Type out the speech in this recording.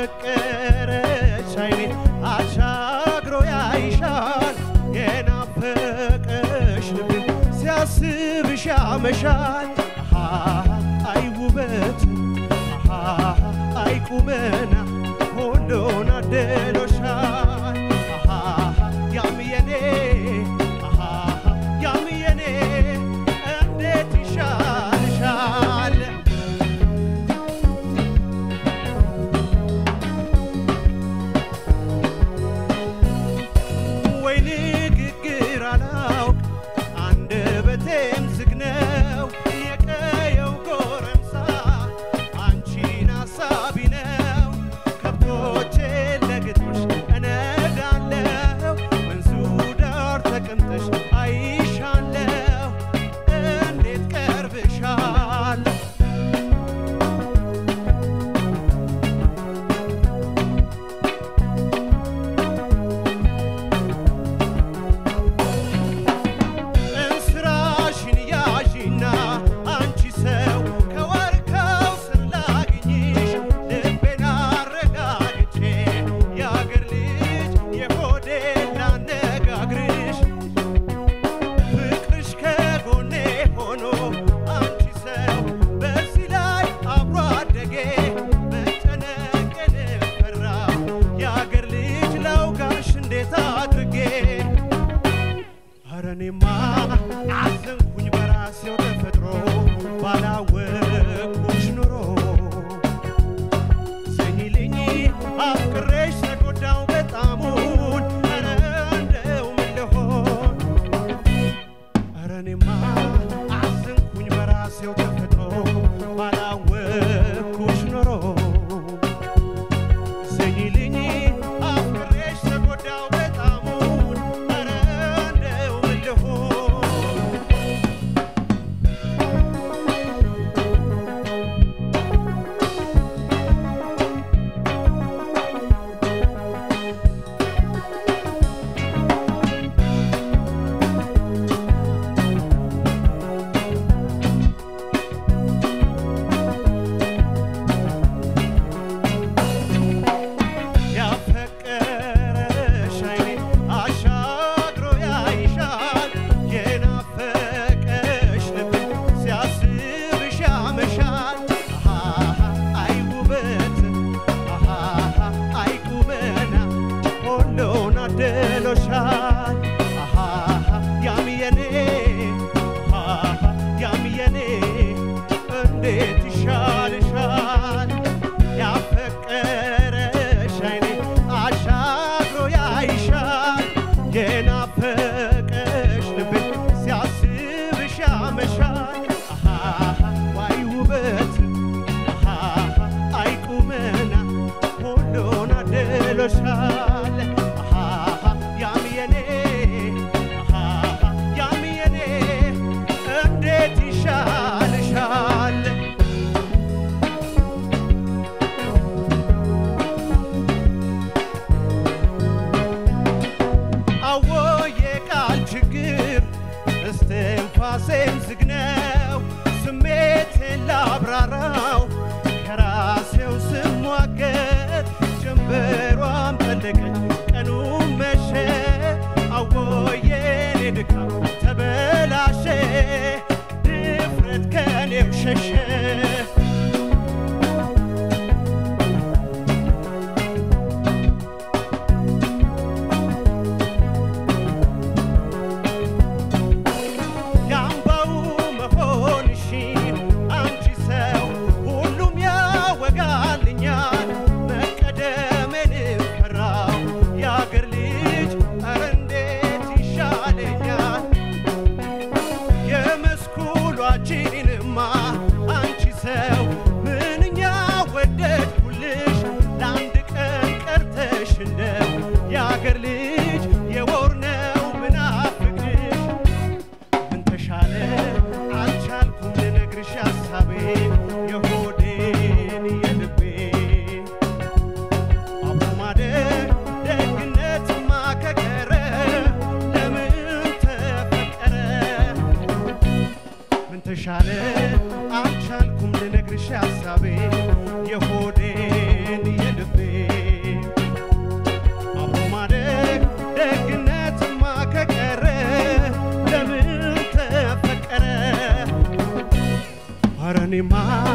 ያፈቀረሽ አይኔ አሻግሮ ያይሻል የናፈቀሽ ልብ ሲያስብሽ ያመሻል አሃ አይ ውበት አሃ አይ ቁመና ሁሉን አድሎሻል አሃ ያም የኔ አሃ ያም የኔ እንዴት ይሻልሻል ወይ ንግግር አላውቅ አንደበቴም ዝግ ነው የቀየው ጎረምሳ አንቺን አሳቢ ነው ከብቶቼ ለግጦሽ እነዳለሁ ወንዙ ዳር ተቀምጠሽ አይሻለሁ እንዴት ቀርብሻል እንስራሽን ያዢና አንቺ ሰው ከዋርካው ስር ላግኝሽ ልቤን አረጋግቼ የአገር ልጅ የሆዴን ላነጋግርሽ ፍቅርሽ ከጎኔ ሆኖ አንቺ ሰው በዚህ ላይ አብሮ አደጌ መጨነቄን ፈራው የአገር ልጅ ላውጋሽ እንዴት አድርጌ ኧረ እኔማ አዘንኩኝ በራሴው ተፈጥሮ ባላወቅኩሽ ኑሮ ዘኝልኝ አፍቅሬሽ ተጎዳው በጣሙን ኧረ እንደው ምን ልሆን ኧረ እኔማ አዘንኩኝ በራሴው ተፈጥሮ ባላወቅኩሽ ኑሮ ዘኝልኝ አፍቅሬሽ ተጎዳው በጣሙን ኧረ እንደው ምን ልሆን ያፈቀረሽ አይኔ አሻግሮ ያይሻል የናፈቀሽ ልብ ሲያስብሽ ያመሻል አሃ አይ ውበት አሃ አይ ቁመና ሁሉን አድሎሻል አሃ ያም የኔ አሃ ያም የኔ እንዴት ይሻልሻል ያፈቀረሽ አይኔ አሻግሮ ያይሻል የናፈቀሽ ልብ ሲያስብሽ ያመሻል አሃ ዋይ ውበት አሃ አይ ቁመና ሁሉን አድሎሻል አሃ ያም የኔ አሃ ያም የኔ እንዴት ይሻልሻል አወየ ቃል ችግር እስትንፋሴም ዝግ ነው ስሜቴን ላብራራው ከራሴው ስሟገት ጀንበሯም ጠለቀች ቀኑም መሸ አወየኔ ድካም ተበላሸ ድፍረት ከኔው ሸሸ የአምባው መሆንሽን አንቺ ሰው ሁሉም ያወጋልኛል መቀደሜን ፈራው የአገር ልጅ ኧረ እንዴት ይሻለኛል የመስኩሏችንማ አንቺ ሰው ምንኛ ወደድኩልሽ ለአንድ ቀን ቀርተሽ እንደው የአገር ልጅ የወር ነው ምናፍቅሽ ምን ተሻለ አልቻልኩም ልነግርሽ ሀሳቤን የሆዴን የልቤን አብሮ ማደግ ደግነትማ ከቀረ ለምን ተፈቀረ ምን ተሻለ አልቻልኩም ልነግርሽ ሀሳቤን የሆዴን የልቤን እኔማ